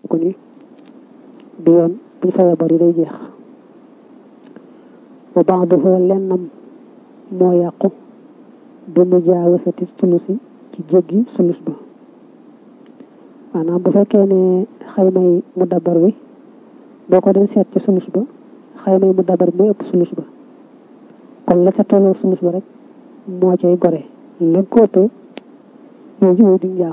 ko ni bi yoon buñ fayee bor yi day jeex wa ba'duhu lennam moo yàqu bi mu jaawasati sulusi ci jéggi sulus ba maanaam bu fekkee ne xaymay mu dabar wi boo ko dee seet ci sulus ba xaymay mu dabar mooy ëpp sulus ba kon la ca tolloo sulus ba rek moo cay gore la ko ëppee moo jiwee di njaam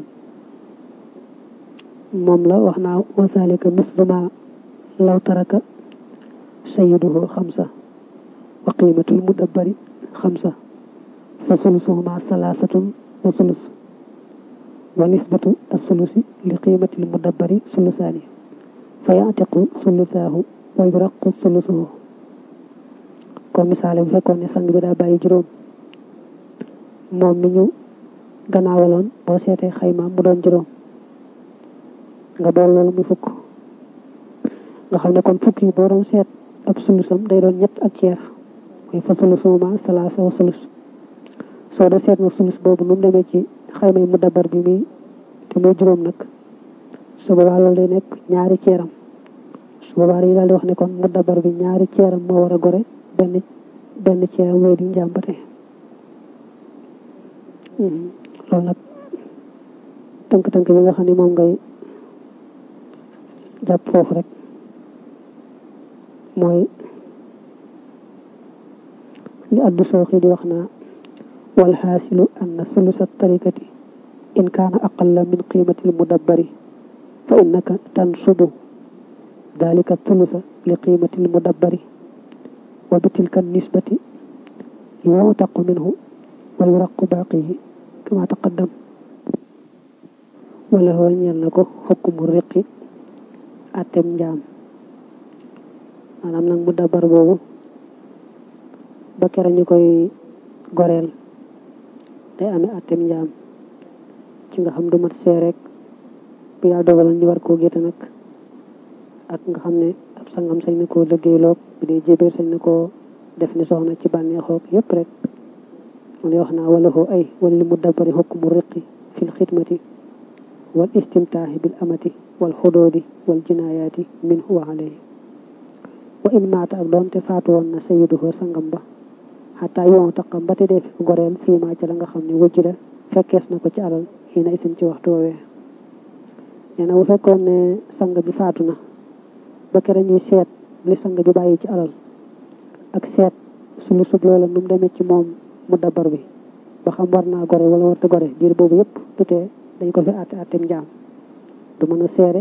moom la wax naa wa zalika misluma law taraka sayyiduhu xamsa wa qiimatul mudabbari xamsa fa sulusuhuma salaasatun wa sulus wa nisbatu as-sulusi li qiimatil mudabbari sulusaani fa yatiqu sulusaahu wa yuraqu sulusuhu comme misaale bu fekkoon ne sang bi daa bàyyi juróom moom mi ñu gannaawaloon boo seetee xaymaam mu doon juróom nga bool loolu muy fukk nga xam ne kon fukk yi boo doon seet ab sulusam day doon ñett ak ceer mooy fa sulusuma salaasa wa sulus soo dee seet na sulus boobu nu mu demee ci xayma yi mu dabar bi muy te muy juróom nag su boobaa loolu day nekk ñaari ceeram su boobaa yi daal di wax ne kon mu dabar bi ñaari ceeram moo war a gore benn benn ceeram wéy di njàmbate loolu nag tënk-tënk bi nga xam ne moom ngay jàpp foofu rek mooy li addu sooxi di wax naa wal xaasilu anna sulusa tarikati in kaana aqalla min qiimati almudabbari fa innaka tansubu dalika thulusa li qiimati almudabbari wa bi tilka nisbati yuutaqu minhu wa yuraqu baaqihi kama taqaddam wala hoo ñeel na ko xukmu riqi atem njaam maanaam nag mu dabar boobu ba kera ñu koy goreel day amee atem njaam ci nga xam du mat see rek bu yàlla dogaloon ñu war koo gétte nag ak nga xam ne ab sangam sañ na koo liggéeyloog bu dee jébéer sañ na koo def ni soxna ci bànneexoog yépp rek mu ne wax naa wala hoo ay wala li mu dabari xukmu riqi fil xidmati wal istimtaahi bil amati wal xudoodi wal jinaayaati min huwa alayhi wa in maata ak doonte faatu woon na sayyiduhu sangam ba xataa yoon taqam ba te dee fi goreel fii maa ca la nga xam ne wujj la fekkees na ko ci alal xii na isin ci waxtu woowee nee na bu fekkoon ne sang bi faatu na ba kere ñuy seet li sang bi bàyyi ci alal ak seet sulu sub loola nu mu demee ci moom mu dabar bi ba xam war naa gore wala warta gore diir boobu yëpp tutee dañ ko fi àtte àttem njaam du mën a seere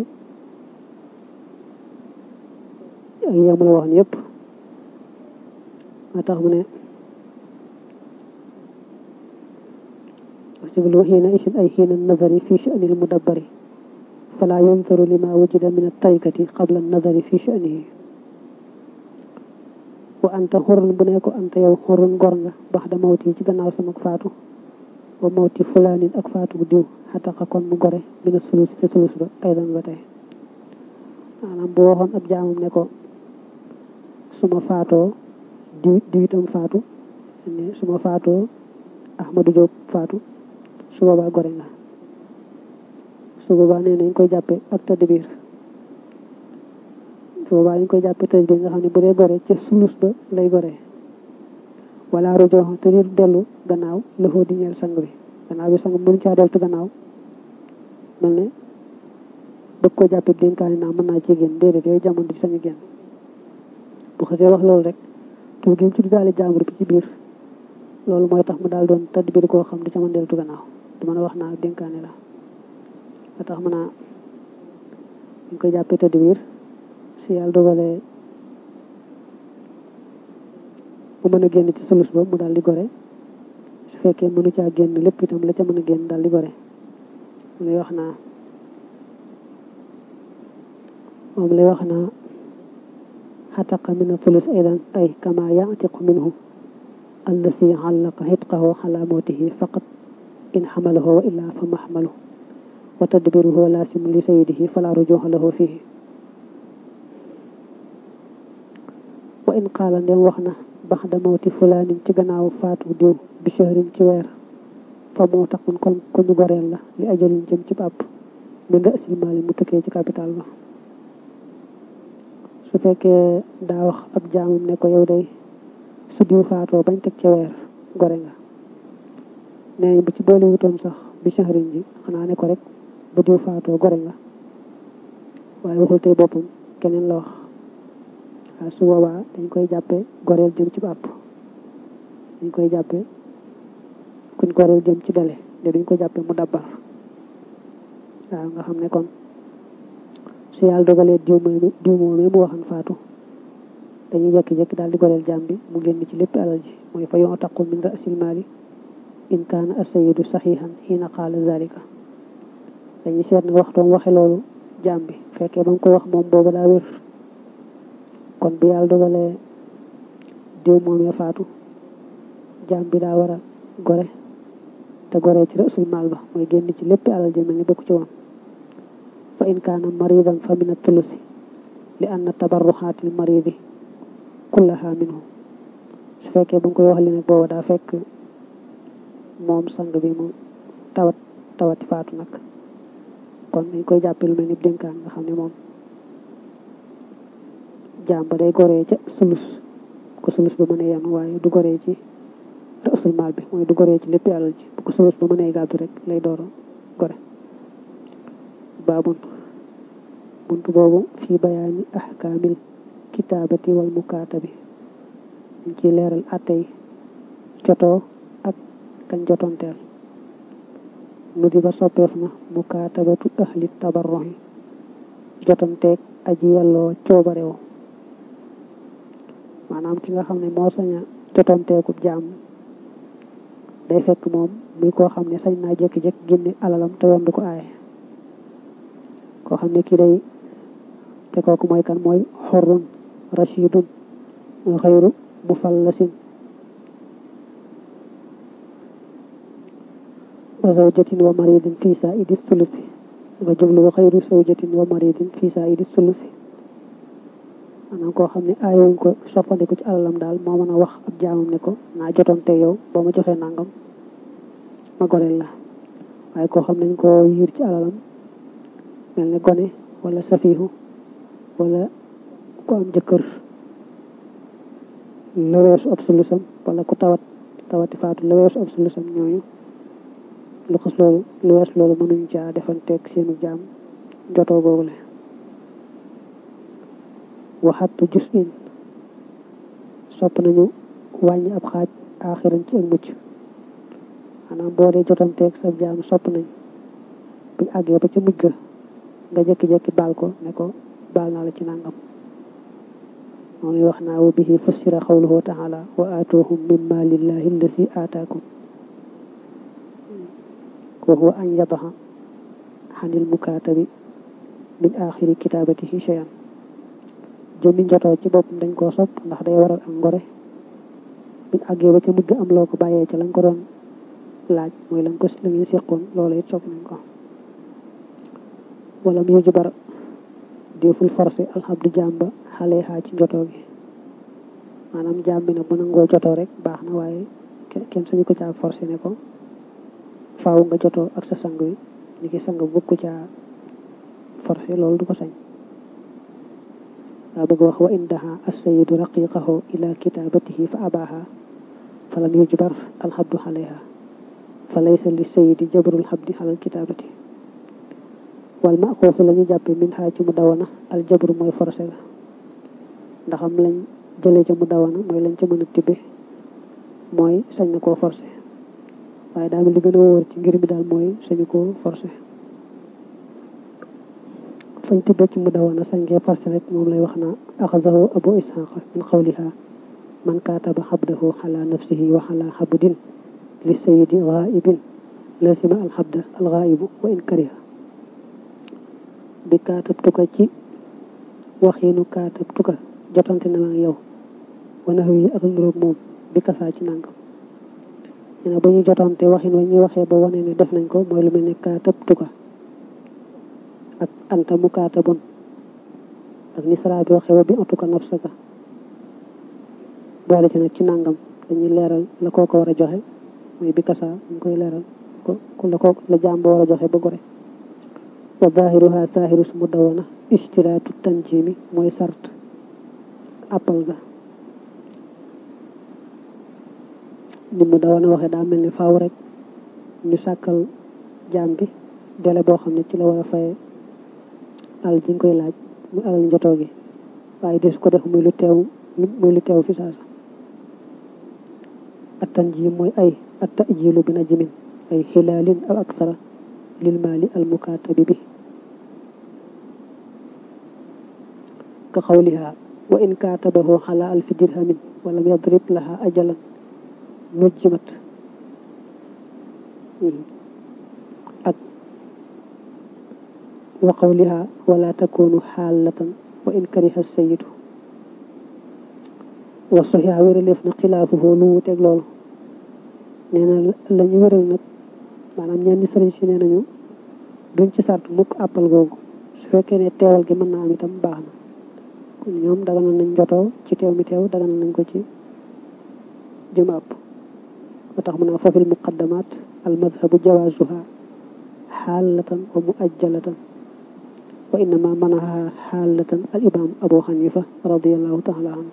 ak yemu la waxoon yëpp moo tax mu ne siblu xiina isin ay xiina nazari fi sha'nil mudabbari fala yunzaru lima wujida min at-tarikati qabla an-nazari fi sha'nihi wa anta xurun bu ne ko anta yow xurun gor nga bax da mawti ci gannaaw sama faatu wa mawti fulaanin ak faatu bu diw xataqa kon mu gore mina sulus te sulus ba aydan ba tey maanaam bu waxoon ab jaamam ne ko suma faatoo diw diwitam faatu ne suma faatoo Ahmadou Diop faatu su boobaa gore nga su boobaa nee nañ koy jàppe ak tadbir su boobaa dañ koy jàppe tadbir nga xam ne bu dee gore ca sulus ba lay gore wala rujoo te dir dellu gannaaw lëfoo di ñeel sang bi gannaaw bi sang mënu caa deltu gannaaw mel ne bëgg ko jàppe dénkaani naa mën naa ci génn déedéet yooyu jamono di sañu génn bu xasee wax loolu rek tur gi ci du daale jàmbur bi ci biir loolu mooy tax mu daal doon tadbir koo xam di ca mën deltu gannaaw du mën a wax naa dénkaani la ba tax mën a ñu koy jàppe tadbir si yàlla dogalee mu mën a génn ci sulus ba mu daal di gore su fekkee mënu caa génn lépp itam la ca mën a génn daal di gore mu lay wax naa moom lay wax naa xataqa min asulus aydan ay kama yatiqu minhu allasi allaqa xitqahu xala mawtihi faqat in xamalahu wa illa fa maxmalu wa tadbiruhu laasimu li sayidihi fala rujuha lahu fihi wa in qaala ndem wax na bax da mawti fulaanin ci gannaaw faatu diw bi shahrin ci weer fa moo taxun kon ku ñu goreel la li ajalin jëm ci bàpp min ra'sil maali mu tukkee ci capital ba su fekkee daa wax ab jaamam ne ko yow day su diw faatoo bañ teg ca weer gore nga nee bu ci boole wutoon sax bi shahrin ji xanaa ne ko rek bu diw faatoo gore nga waaye waxul tey boppam keneen la wax waaw su boobaa dañ koy jàppe goreel jëm ci bàpp dañ koy jàppe kuñ goreel jëm ci dale de duñ ko jàppe mu dabbar waaw nga xam ne kon su yàlla dogalee diw mooy diw moomee mu waxan faatu dañuy jekki-jekki daal di goreel jaam bi mu génn ci lépp alal ji mooy fa yoo taqu min rasil maali in kaana asayidu saxiixan xiina qaala zalika dañuy seet na waxtoom waxe loolu jaam bi fekkee ba mu koy wax moom boobu daa wér kon bu yàlla dogalee diw moomee faatu jaam bi daa war a gore te gore ci rasul maal ba mooy génn ci lépp alal ji mel ni bokk ci woon fa in kaana maridan fa min atulusi li anna tabarruxaatil maridi kullaha minhu su fekkee ba nga koy wax li nag booba daa fekk moom sang bi mu tawat tawati faatu nag kon dañ koy jàppe lu mel ni dénkaan nga xam ne moom jaam ba day goree ca sulus ko sulus ba mënee yanu waaye du goree ci rasul maal bi mooy du goree ci lépp alal ji bu ko sulus ba mënee gàddu rek lay door a gore baabun buntu boobu fii bayaani ahkaamil kitaabati wal mukaatabi ñu ci leeral attey jotoo ak kañ jotonteel nu di ba soppeef na mukaatabatu ahli tabarruhi jotanteeg aji yelloo coobarewo maanaam ki nga xam ne moo sañ a jotanteekub jaam day fekk moom muy koo xam ne sañ naa jékki-jékki génne alalam te yoon du ko aaye koo xam ne kii day te kooku mooy kan mooy xorrun rashidun xayru mufallasin wa zawjatin wa maridin fi saidi sulusi nga jublu wa xayru zawjatin wa maridin fi saidi sulusi maanaam koo xam ne aayowuñ ko soppandiku ci alalam daal moo mën a wax ab jaamam ne ko naa jotoonte yow boo ma joxee nangam ma goreel la waaye koo xam nañ ko yiir ci alalam mel ne gone wala safiihu wala ku am jëkkër la weesu ab sulusam wala ku tawat tawati faatu la weesu ab sulusam ñooñu lu xas loolu lu wees loolu mënuñ caa defanteeg seenu jaam jotoo googule waxattu jus in sopp nañu wàññi ab xaaj aaxiran ci ak mucc maanaam boo dee jotanteeg sa jaam sopp nañ buñ àggee ba ca mujj ga nga jekki-jekki baal ko ne ko baal naa la ci nangam moom wax naa wa bihi fassira xawluhu taala wa aatuhum min malillahi allasi aataakum wa huwa an yadaxa xanil mukaatabi min axiri kitaabatihi cheyan jëmmi njotoo ci boppam dañ koo sopp ndax day waral ak ngore buñ àggee ba ca mujj am loo ko bàyyee ca lañ ko doon laaj mooy lañ ko la ngeen seqoon loola it sopp nañ ko wala mu yuju bara deful forcé alxamdu jaam ba xale xaa ci njotoo gi maanaam jaam bi nag bu nangoo jotoo rek baax na waaye kenn sañu ko caa forcé ne ko faaw nga jotoo ak sa sang wi ni ki sang bëgg ko caa forcé loolu du ko sañ daa bëgg wax wa indaha assayidu raqiqahu ila kitabatihi fa abaha fa lam yujbar alxabdu xaleha fa laysa li sayidi jabrul xabdi xalal kitabati wal ma xoofu la ñu jàppe min xaa ci mu dawana al jabru mooy forcé la ndax am lañ jëlee ca mu dawana mooy lañ ca mën a tibbe mooy sañ na koo forcé waaye daal li gën a wóor ci ngir mi daal mooy sañu koo forcé fañ tibbe ci mu dawana sañ ngee forcé rek moom lay wax naa axadahu abu ishaqa min qawliha man kaataba xabdahu xala nafsihi wa xala xabdin li sayidi gaibin lazima alxabda algaibu wa in kariha bi kaatab tuka ci waxiinu kaatab tuka jotante na ma yow wana wi ak nuroog moom bi kasaa ci nangam ñu ne ba ñu jotante waxin wa ñuy waxee ba wane ne def nañ ko mooy lu mel ne kaatab tuka ak anta mu kaatabun ak nisra bi waxee wa bi atuka nafsaka boole ci nag ci nangam dañuy leeral la koo ko war a joxe mooy bi kasaa ñu koy leeral ko la ko la jaam ba war a joxe ba gore wa zahiruha zahiru su mu dawana ishtiraatu tanjimi mooy sart àppal ga ni mu dawoon waxee daa mel ni faaw rek ñu sàkkal jaam bi délai boo xam ne ci la war a faye alal ji nga koy laaj muy alal njotoo gi waaye des ko def muy lu teew muy lu teew fi saasa attan ji mooy ay atta jilu bi najmin ay xilaalin aw aksara lil maali al mukaatabi bi ka xawliha wa in kaatabahu xala alfi dirhamin walam yadrib laha ajalan nujjimat ak wa qawliha wala takunu xaalatan wa in kariha sayidu wa soxia wéraleef na xilaafuhu lu wuteeg loolu nee na la ñu wéral nag maanaam ñenn sëriñ si nee nañu duñ ci sart mukk àppal googu su fekkee ne teewal gi mën naa am itam baax na kon ñoom daganal nañ jotoo ci teew mi teew daganal nañ ko ci jëm àpp ba tax mu naa fafil muqaddamat al madhabu jawazuha xaalatan wa muajjalatan wa innama manaha xaalatan al imam abu xanifa radiallahu taala anhu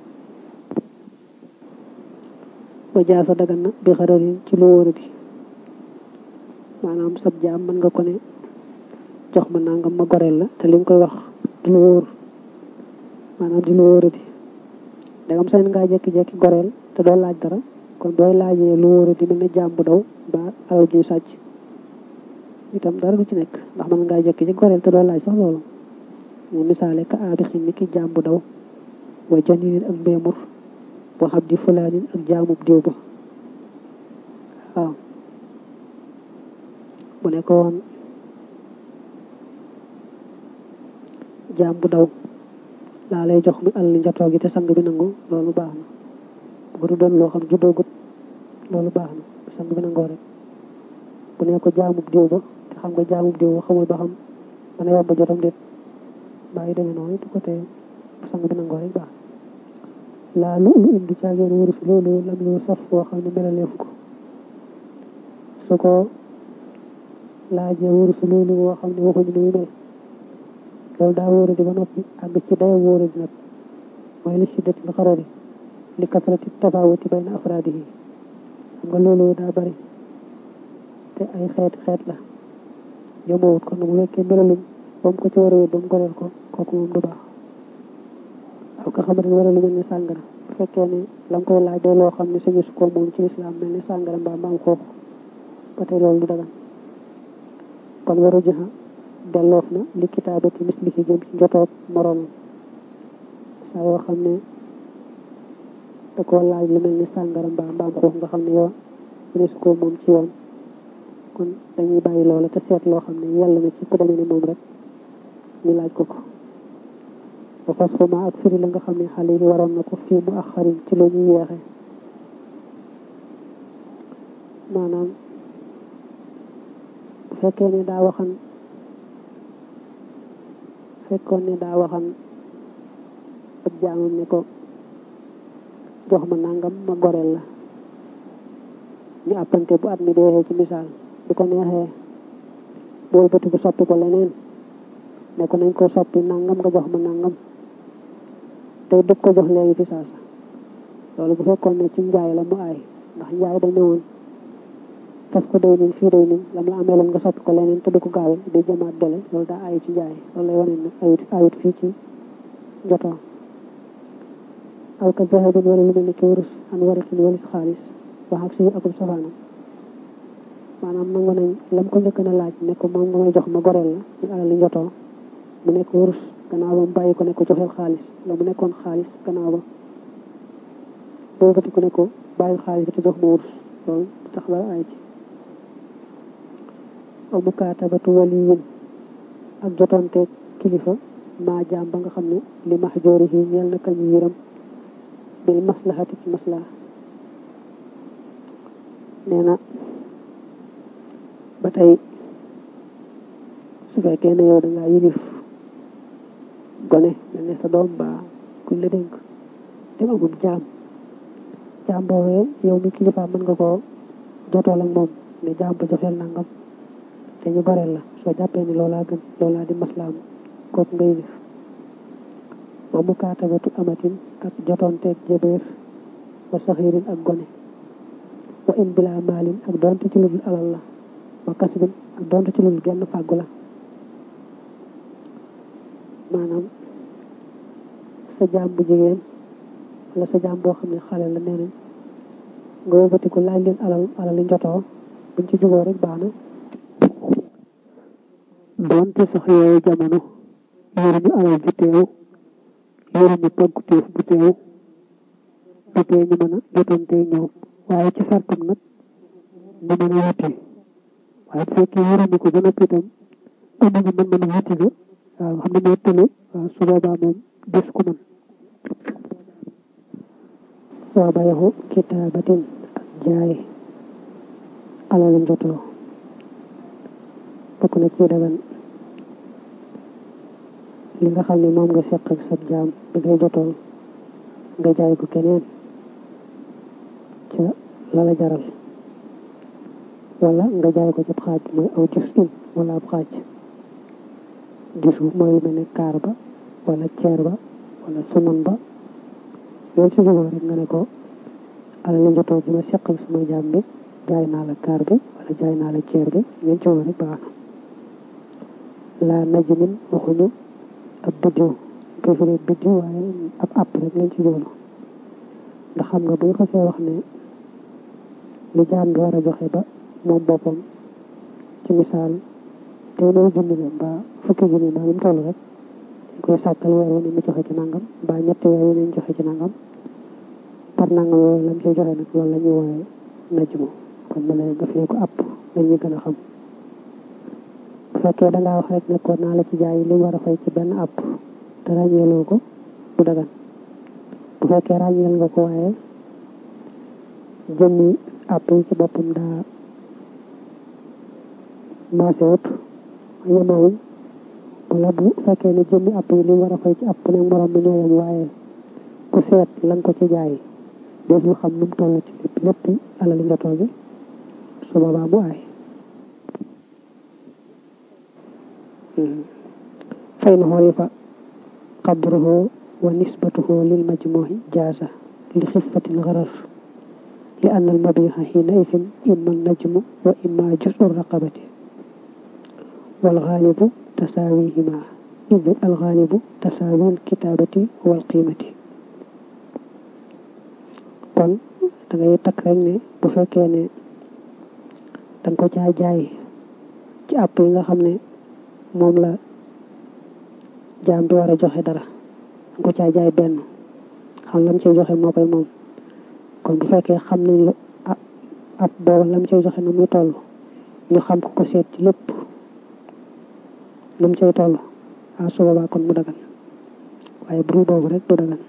wa jaasa dagan na bi xararin ci lu wóoradi maanaam sab jaam mën nga ko ne jox ma nangam ma goreel la te li nga koy wax du lu wóor maanaam di lu wóoradi dagam sañ ngaa jekki-jekki goreel te doo laaj dara kon booy laajee lu wóoradi mel ne jaam bu daw ba alal juy sàcc itam dara du ci nekk ndax mën ngaa jekki ci goreel te doo laaj sax loolu ñu misaale ka aabi xin ni ki jaam bu daw wa janinin ak mbéemur boo xam di fulaanin ak jaamub diw ba waaw bu ne ko woon jaam bu daw laa lay jox mi àll njatoo gi te sang bi nangu loolu baax na bu du doon loo xam juddoogut loolu baax na sang bi nangoo rek bu ne ko jaamub diw ba te xam nga jaamub diw ba xamul ba xam dana yomb jotam déet bàyyi demee noonu du ko tee sang bi nangoo rek baax laa lu lu indi caageen wurus loolu lam lu saf boo xam ne melaleefu ko su ko laajee wurus loolu boo xam ne waxuñu nu mel loolu daa wóora di ba noppi àgg ci dayo wóora di nag mooy li shiddatil xarari li kasrati tafawuti bayna afraadihi xam nga loolu daa bari te ay xeet xeet la yomowut kon bu fekkee melaluñ ba mu ko ci war a wér ba mu goreel ko kooku moom du baax aw nga xamante ne war a lu mel ni sàngara bu fekkee ne la nga koy laaj day loo xam ne sañu su ko moom ci islam mel ni sàngara mbaa mbaam xoox ba tey loolu du dagan kon waru joxa delloof na li kitaabati mislihi jëm ci njotoog moroomam saa yoo xam ne da koo laaj lu mel ni sàngara mbaa mbaam xoox nga xam ne yow sañu su ko moom ci yoon kon dañuy bàyyi loola te seet loo xam ne yàlla na ci ku demee ni moom rek ñu laaj ko ko ba fas xuma ak firi la nga xam ne xale yi waroon na ko fii mu ak xarin ci lu ñuy yeexe maanaam bu fekkee ne daa waxan fekkoon ne daa waxan ab jaamam ne ko jox ma nangam ma goreel la ñu àppante bu at mi deexee ci misaal bu ko neexee bool bëti bu soppi ko leneen ne ko nañ ko soppi nangam nga jox ma nangam tey dëgg ko jox léegi fi saasa loolu bu fekkoon ne ci njaay la mu aay ndax njaay dañ ne woon tas ko day nin fii day nin lam la amee loon nga soppi ko leneen te du ko gaawe day jëmaat dele loolu daa ayu ci njaay loolu lay wane ne ayut ayut fii ci jotoo aw ka zahabin wala lu mel ni ki wurus an warikin walis xaalis wax ak suñu akub safaanam maanaam nangu nañ lam ko njëkk na laaj ne ko moom nga may jox ma goreel la ñu alali njotoo mu nekk wurus gannaaw ba mu bàyyi ko ne ko joxeel xaalis la mu nekkoon xaalis gannaaw ba boo bëti ko ne ko bàyyi xaalis bi te jox ma wurus loolu tax la ay ci aw mukaatabatu waliyin ak jotonte kilifa maa jaam ba nga xam ne li mahjoori yi ñeel na kañu yëram bil maslahati ci maslaha nee na ba tey su fekkee ne yow da ngaa yilif gone mel ne sa doom ba kuñ la dénk te amul jaam jaam boobee yow mi kilifa mën nga koo jotool ak moom ne jaam ba joxeel nangam te ñu goreel la soo jàppee ni loolaa gën loolaa di maslaam kooku nga yilif wa mukaatabatu amatin ak jotonteeg jébéer wa saxiirin ak gone wa in bila maalin ak donte ci ludul alal la wa kasbin ak donte ci ludul genn fàggu la maanaam sa jaam bu jigéen wala sa jaam boo xam ne xale la nee nañ nga wëbatiku laaj leen alal alal li njotoo buñ ci jugoo rek baax na donte sax yooyu jamono yoruñu alal ju teew yoruñu pàgguteef bu teew du tee ñu mën a jotante ñoom waaye ci sartum nag ñu mën a wuti waaye bu fekkee yoruñu ko ba noppi itam amuñu mën mën a wuti ga waaw xam ne moo tële waaw su boobaa moom des ko mën waa bayaxu kitaabatin ak jaay alal njotoo bokk na ci dagan li nga xam ne moom nga seq ak sab jaam bi ngay jotool nga jaay ko keneen ca la la jaral wala nga jaay ko ci xaaj mooy aw jus in wala ab xaaj gisu mooy lu mel ne kaar ba wala ceer ba wala suman ba loolu ci jógoo rek nga ne ko alal li jotoo ji ma seq ak sama jaam bi jaay naa la kaar bi wala jaay naa la ceer bi ngeen ci rek baax na laa najmin waxuñu ab biddiw koy firee biddiw waaye ab àpp rek lañ ci jóglu ndax xam nga bu ñu xasee wax ne li jaam bi war a joxe ba moom boppam ci misaal téeméer junni la mbaa fukki junni mbaa mu toll rek dañ koy sàkkal weer wu ne mu joxe ci nangam mbaa ñetti weer wu ne ñu joxe ci nangam par nangam yooyu lam ciy joxe nag loolu la ñuy wooye najmu kon ma ne nga firee ko àpp lañuy gën a xam bu fekkee da ngaa wax rek ne ko naa la ci jaay li war a fay ci benn àpp te ràññeeloo ko du dagan bu fekkee ràññeel nga ko waaye jëmmi àpp yi ci boppam daa maase wut yemawuñ wala bu fekkee ne jëmmi àpp yi li war a fay ci àpp ne morom mi ñoo yem waaye ku seet la nga ko ci jaay def lu xam nu mu toll ci lépp lépp alali njotoo gi su boobaa mu aay فإن عرف قدره ونسبته للمجموع جاز لخفة الغرر لأن المبيع حينئذ إما النجم وإما جزء الرقبة والغالب تساويهما إذ الغالب تساوي الكتابة والقيمة kon da ngay takk rek ne bu fekkee ne danga ko caa jaay ci àpp yi nga xam ne moom la jaam bi war a joxe dara danga ko caa jaay benn xam lam cay joxe moo koy moom kon bu fekkee xam nañ la ab boobu lam cay joxe na muy toll ñu xam ko ko seet ci lépp lam cay toll ah su boobaa kon mu dagan waaye buru boobu rek du dagan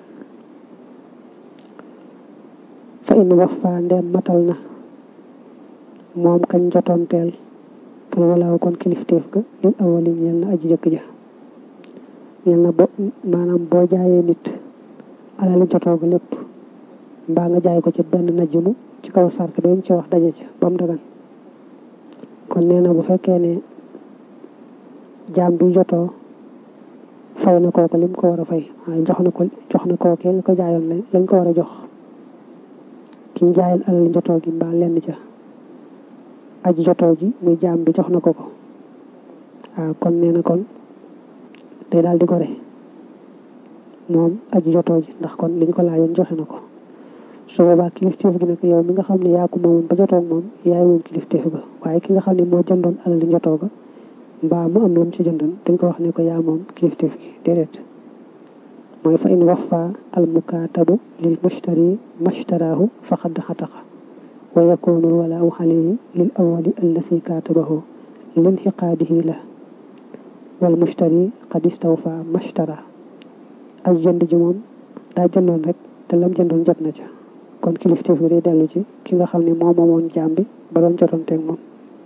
fa in wax fa ndeem matal na moom kañ jotoonteel fal walaaw kon kilifteef ga lil awali ñeel na aji jëkk ja ñeel na bo maanaam boo jaayee nit alali jotoo ga lépp mbaa nga jaay ko ci benn najjumu ci kaw sart dañ ci wax daje ca ba mu dagan kon nee na bu fekkee ne jaam bi jotoo fay na kooku lim ko war a fay waaye jox na ko jox na kookee nga ko jaayoon lañ ko war a jox ki ñu jaayal alal jotoo gi mbaa lenn ca aji jotoo ji muy jaam bi jox na ko ko waaw kon nee na kon day daal di gore moom aji jotoo ji ndax kon liñ ko laajoon joxe na ko su boobaa kilifteef gi nag yow mi nga xam ne yaa ko moomoon ba jotoo moom yaay moom kilifteef ga waaye ki nga xam ne moo jëndoon alal li jotoo ga mbaa mu am lu mu ci jëndoon dañ ko wax ne ko yaa moom kilifteef gi déedéet mooy fa in wafa al mukaatabu lil mushtari mashtaraahu faqad xataqa wa yakunu al walaau alayhi lil awali allati kaatabahu linxiqaadihi la wal mushtari qad istawfa mashtara ak jënd ji moom daa jëndoon rek te lam jëndoon jot na ca kon kilifteef gi day dellu ci ki nga xam ne moo moomoon jaam bi ba doon jotoonteeg moom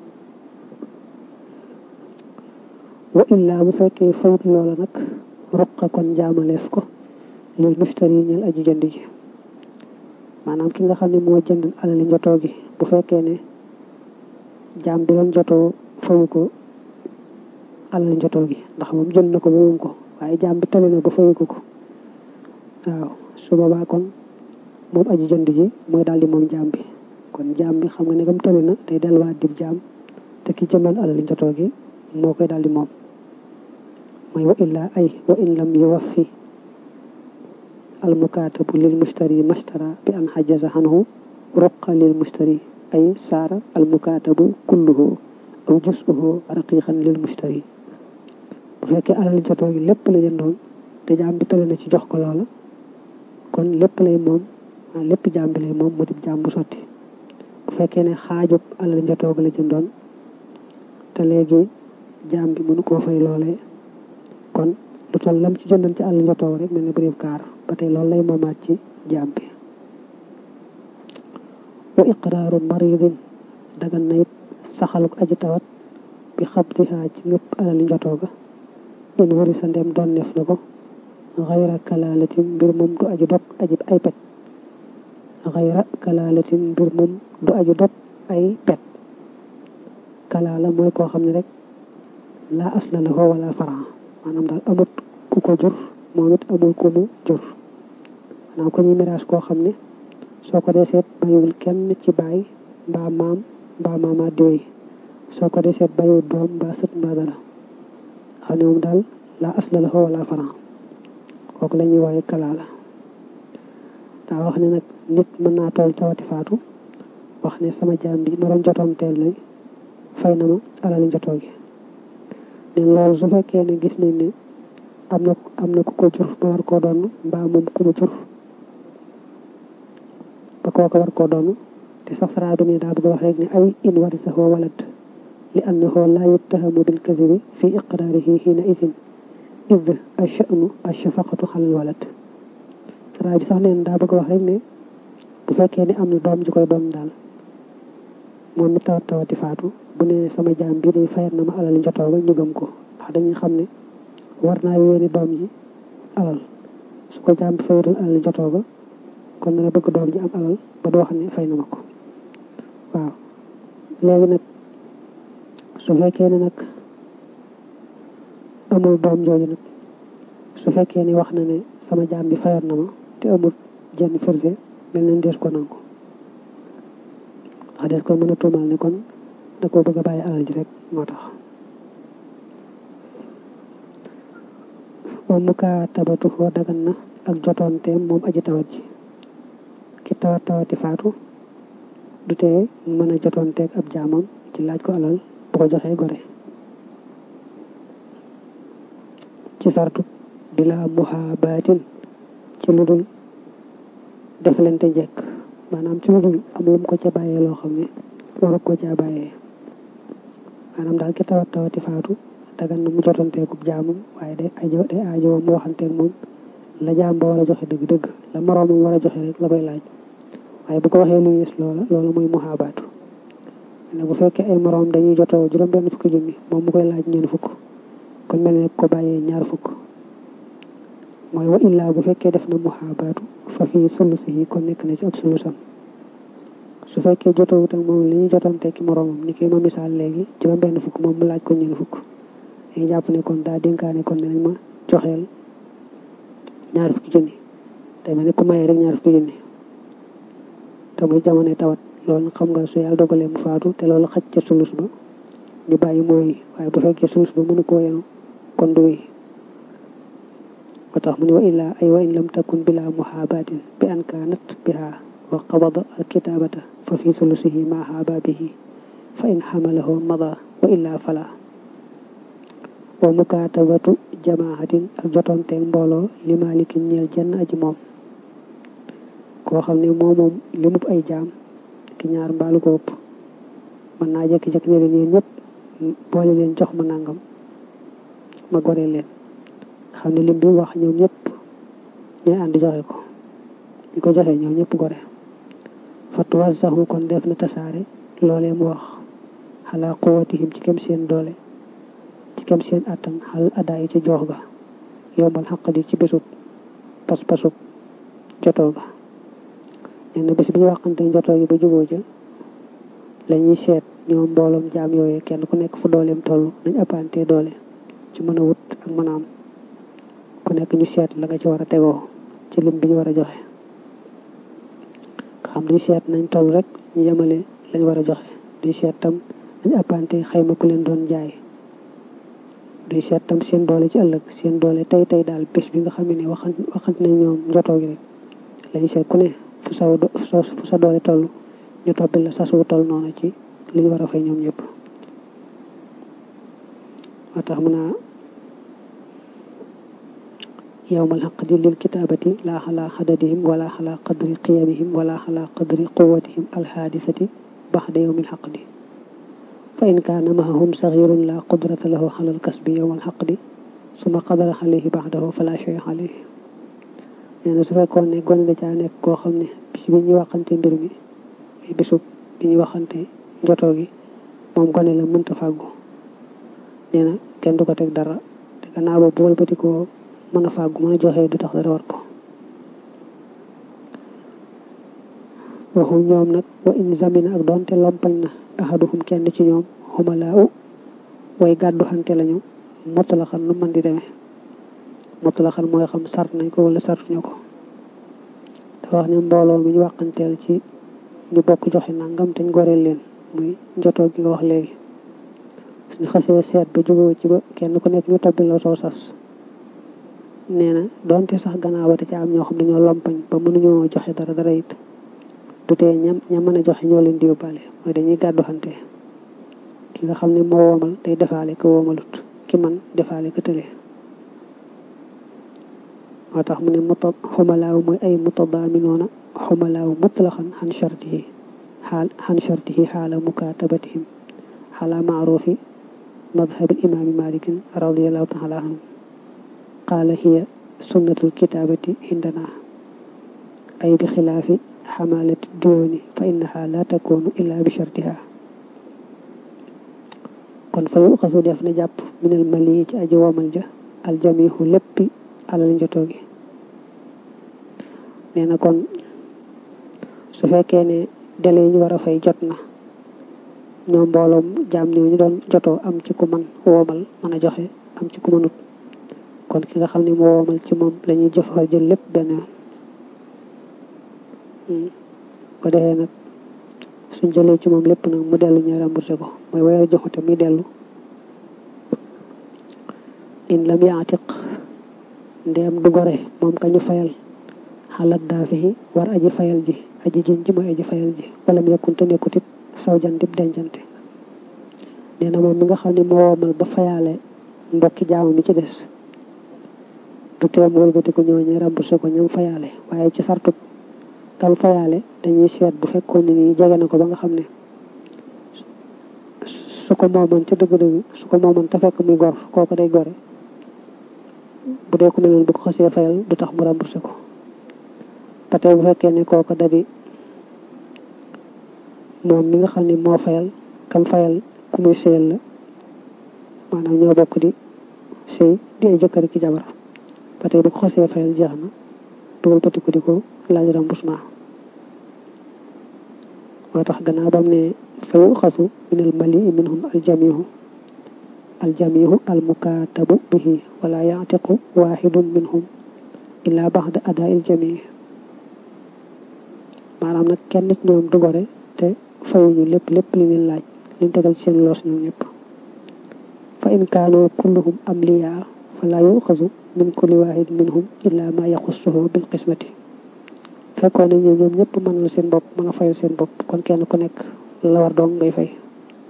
wa illaa bu fekkee fayut loola nag ruqa kon jaamaleef ko lil mushtari ñeel aji jënd ji maanaam ki nga xam ne moo jënd alali njotoo gi bu fekkee ne jaam bi doon jotoo fayu ko alali njotoo gi ndax moom jënd na ko ba moom ko waaye jaam bi tali na ba fayu ko ko waaw su boobaa kon moom aji jënd ji mooy daal di moom jaam bi kon jaam bi xam nga ne comme tëli na day delluwaat dib jaam te ki jëndoon alal njotoo gi moo koy daal di moom mooy wa illaa ay wa in lam yuwaffi al mukaatabu lil mushtari mashtara bi an xajaza xanhu ruqa lil mushtari ay saara al mukaatabu kulluhu aw jusuhu raqiqan lil mushtari bu fekkee alal njotoo gi lépp la jëndoon te jaam bi tëli na ci jox ko loola kon lépp lay moom lépp jaam bi lay moom mu dib jaam bu sotti bu fekkee ne xaajub alal njotoo gi la jëndoon te léegi jaam bi mënu koo fay loolee kon lu toll lam ci jëndoon ci àll njotoo rek mel ne bëriw kaar ba tey loolu lay moomaat ci jaam bi wa iqraaru maridin dagan na it saxaluk aji tawat bi xabdihaa ci ngëpp alal njotoo ga in wari sa ndem doon neef na ko xayra kalaalatin mbir moom du aju dog aji ay pet xayra kalaalatin mbir moom du aju dog ay pet kalaala mooy koo xam ne rek laa asla la ko wala faran maanaam daal amut ku ko jur moom it amul ku mu jur maanaam ko ñuy miraas koo xam ne soo ko dee seet bayiwul kenn ci baay mbaa maam mbaa maamaat diwéy soo ko dee seet bayiwul doom mbaa sët mbaa dara xam ne moom daal laa asla la ko wala faran kooku la ñuy wooye kalaala daa wax ne nag nit mën naa tool tawati faatu wax ne sama jaam bi ma doon jotoon teel lay fay na ma alal njotoo gi ne loolu su fekkee ne gis nañ ne am na am na ku ko jur ba war koo doon mbaa moom ku mu jur ba kooka war koo doon te sax saraa bi ne daa bëgg wax rek ne ay in warisahu walad li annahu laa yuttahamu bil kadibi fi iqraarihi xiina idin id ashanu ashafaqatu xalal walad saraa bi sax neen daa bëgg wax rek ne bu fekkee ne am na doom ji koy doon daal moom mi tawat tawati faatu bu ne sama jaam bii day fayat na ma alal njotoo ba ñu gëm ko ndax dañuy xam ne war naa yéene doom ji alal su ko jaam bi fayatul alal njotoo ba kon dana bëgg doom ji am alal ba doo xam ne fay na ma ko waaw léegi nag su fekkee ne nag amul doom jooju nag su fekkee ne wax na ne sama jaam bi fayat na ma te amul jenn firnde mel nañ dees ko nangu wax des ko mën a tuumal ne kon da koo bëgg a bàyyi alal ji rek moo tax wa mukaatabatu foo dagan na ak jotoonteem moom aji tawat ji ki tawat tawati faatu du tee mën a jotoonteeg ab jaamam ci laaj ko alal bu ko joxee gore ci sartu bila muhabaatin ci lu dul defalante njekk maanaam ci lu dul am lu mu ko ca bàyyee loo xam ne waru ko caa bàyyee maanaam daal ki tawat tawati faatu dagan na mu jotanteekub jaamam waaye day ajo day aajo mu waxanteeg moom la jaam ba war a joxe dëgg-dëgg la moroomam war a joxe rek la koy laaj waaye bu ko waxee lu yées loola loolu mooy muhaabaatu ne bu fekkee ay moroom dañuy jotoo juróom benn fukki junni moom mu koy laaj ñeen fukk kon mel ne ko bàyyee ñaar fukk mooy wa illaa bu fekkee def na muhaabaatu fa fii sulusihi kon nekk na ci ab sulusam su fekkee jotowut ak moom li ñu jotoon tekki moroomam ni ki ma misaal léegi juróom benn fukk moom mu laaj ko ñeen fukk dañuy jàpp ne kon daa dénkaane kon ne nañ ma joxeel ñaar fukki junni te mel ne ku mayee rek ñaar fukki junni te muy jamono tawat loolu xam nga su yàlla dogalee mu faatu te loolu xaj ca sulus ba ñu bàyyi mooy waaye bu fekkee sulus ba mënu koo yenu kon du wéy moo tax mu ne wa illaa ay wa in lam takun bila muhabatin bi an kaanat biha wa qabada al kitabata fa fi sulusihi ma hababihi fa in xamalahu mada wa illaa fala wa mukaatabatu jamaahatin ak jotonteeg mbooloo li malikin ñeel jenn aji moom koo xam ne moo moom li mub ay jaam ki ñaar mbaalu ko ëpp mën naa jekki-jekki ne leen yéen ñëpp boole leen jox ma nangam ma gore leen xam ne lim bi wax ñoom ñëpp ñooy ànd joxe ko ñi ko joxe ñoom ñëpp gore fatuwa saxu kon def na tasaare loolee mu wax xalaa quwatihim ci kem seen doole ci kem seen attan xal adaa yi ci joox ga yombal xaqadi ci bésub pas-pasub jotoo ga nee na bés bi ñu waxante jotoo gi ba juboo ja la ñuy seet ñoom mbooloom jaam yooyu kenn ku nekk fu dooleem toll nañ appante doole ci mën a wut ak mën a am ku nekk ñu seet la nga ci war a tegoo ci ci lim bi ñu war a joxe nga xam duñ seet nañ toll rek ñu yemale lañ war a joxe duñ seet tam dañ appante xayma ku leen doon jaay duñ seet tam seen doole ci ëllëg seen doole tey tey daal bés bi nga xam ne waxan waxant nañ ñoom njotoo gi rek lañu seet ku ne fu sa fu sa doole toll ñu toppi la sas wu toll noonu ci li ñu war a fay ñoom ñëpp moo tax mun naa yowmal xaqdi lil kitaabati laa xalaa xadadihim wala xalaa qadri qiyamihim wala xalaa qadri quwatihim alxaadisati baxda yowmil xaqdi fa in kaana mahahum saxirun la qudrata lahu xalal kasbi yowmal xaqdi suma qadara xalehi baxdahu fala shay xalehi nee na su fekkoon ne gone da caa nekk koo xam ne bis bi ñuy waxante mbir mi muy bisub bi ñuy waxante njotoo gi moom gone la mënta fàggu nee na kenn du ko teg dara te gannaaw ba bu wëlbati ko mën a fàggu mën a joxe du tax dara war ko waxum ñoom nag wa in zamina ak doonte lompañ na ahaduhum kenn ci ñoom xumalaaw way gàddu xante lañu motalaxan nu mën di demee motalaxan mooy xam sart nañ ko wala sartuñu ko dafa wax ne mbooloo mi ñu wàqanteel ci ñu bokk joxe nangam te ñu goreel leen muy njotoo gi nga wax léegi suñu xasee seet ba jógoo ci ba kenn ku nekk ñu tobbi la soo sas nee na doonte sax gannaaw ba da ca am ñoo xam dañoo lompañ ba mënuñoo joxe dara dara it du tee ñam ña mën a joxe ñoo leen di yóbbaale mooy dañuy gàddu xante ki nga xam ne moo woomal day defaale ko woomalut ki man defaale ko tële moo tax mu ne muta xumalaaw mooy ay mutadaaminoona xumalaaw mutlaxan xan shartihi xaal xan shartihi xaala mukaatabatihim xaala maarufi madhab imaami malikin radiallahu taala anhu qaala hiya sunnatul kitaabati indana ay bi xilaafi xamaalati diyooni fa innaha la takunu illa bi shartiha kon fa yu xasu def na jàpp minal mali ci aji womal ja aljamihu léppi alal njotoo gi nee na kon su fekkee ne délai yi ñu war a fay jot na ñoom mbooloom jaam ñoo ñu doon jotoo am ci ku man woomal mën a joxe am ci ku mënut kon ki nga xam ne moo woomal ci moom la ñuy jëfar jël lépp benn yoon ko defee nag suñ jëlee ci moom lépp nag mu dellu ñu remboursé ko mooy weer joxute muy dellu in lam yaatiq ndeem du gore moom ka ñu fayal xalaat daafihi war aji fayal ji aji jën ji mooy aji fayal ji wala mu yekkunte nekkut it saw jantib dencante nee na moom mi nga xam ne moo woomal ba fayaale mbokki jaamu mi ci des du teem wëlbati ko ñooñee remboursé ko ñoom fayaale waaye ci sartu kam fayaale dañuy seet bu fekkoon ne nii jege na ko ba nga xam ne su ko moomoon ca dëgg-dëgg su ko moomoon te fekk muy gor kooku day gore bu dee ku mel noonu bu ko xasee fayal du tax mu remboursé ko te tey bu fekkee ne kooku da di moom mi nga xam ne moo fayal kam fayal ku muy sëyal la maanaam ñoo bokk di sëy di ay jëkkër ki jabar ba tey bu ko xasee fayal jeex na dugal pati ko di ko laaj remboursement moo tax gannaaw bam ne fa yuxasu min al malii minhum aljamihu aljamihu almukaatabu bihi wala yaatiqu waxidun minhum illa baxda adaa il jamii maanaam nag kenn ci ñoom du gore te fayuñu lépp lépp li leen laaj liñ tegal ci seen loos ñoom ñëpp fa in kaanu kulluhum amliyaa fala yuxasu min kulli waxid minhum illa ma yaxussuhu bil qismati fekkoon nañ ñoom ñëpp mënal seen bopp mën a fayal seen bopp kon kenn ku nekk la war doon ngay fay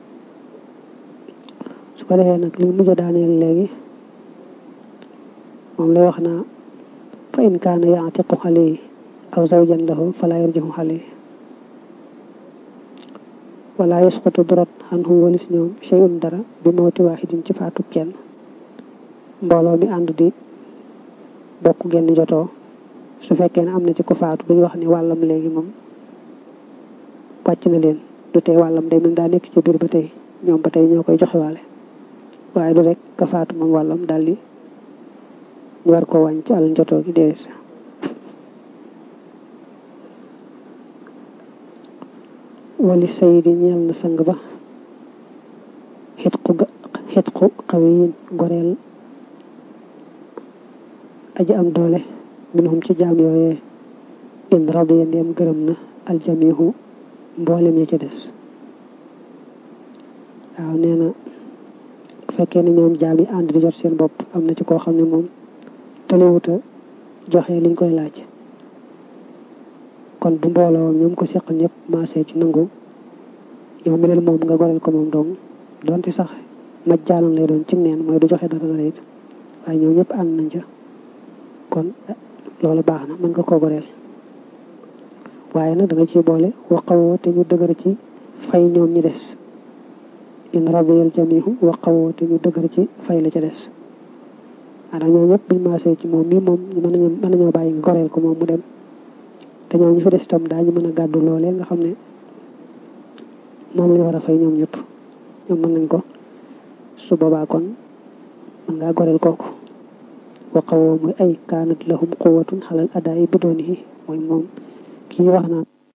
su ko defee nag li mujj a daaneel léegi moom lay wax naa fa in kaana yaatiqu xale aw zawjan lahu fala yarjihu xale wala yasqutu durat anhum walis ñoom shay'un dara bi mawti waaxidin ci faatu kenn mbooloo mi ànd di bokk genn jotoo su fekkee ne am na ci ko faatu duñu wax ni wàllam léegi moom wàcc na leen du tey wàllam day mel daa nekk ci biir ba tey ñoom ba tey ñoo koy joxe waale waaye du rek ka faatu moom wàllam daal di ñu war koo wàññ ci àll njotoo gi déedéet wali sayidi ñeel na sang ba xitqu xitqu xawiyin goreel aji am doole minhum ci jaam yooyee in radiya ndeem gërëm na aljamihu mboolem ñi ci des waaw nee na bu fekkee ne ñoom jaam yi ànd di jot seen bopp am na ci koo xam ne moom taliwuta joxe liñ koy laaj kon bu mbooloo ñoom ko seqal ñëpp maasee ci nangu yow mi leen moom nga goreel ko moom dong donte sax maj jaalan lay doon cim neen mooy du joxe dara dara it waaye ñoom ñëpp ànd nañ ca kon loolu baax na mën nga koo goreel waaye nag da nga ciy boole waqawoo te ñu dëgër ci fay ñoom ñi des in radiyal jamihu waqawoo te ñu dëgër ci fay la ca des maanaam ñoom ñëpp buñ maasee ci moom mii moom mën nañoo mën nañoo bàyyi nga goreel ko moom mu dem te ñoom ñu fi des itam daañu mën a gàddu loolee nga xam ne moom lañu war a fay ñoom ñëpp ñoom mën nañ ko su boobaa kon mën ngaa goreel kooku waqawoo muy ay kaanat lahum quwatun xalal adaa yi bidoonihi mooy moom kii wax naa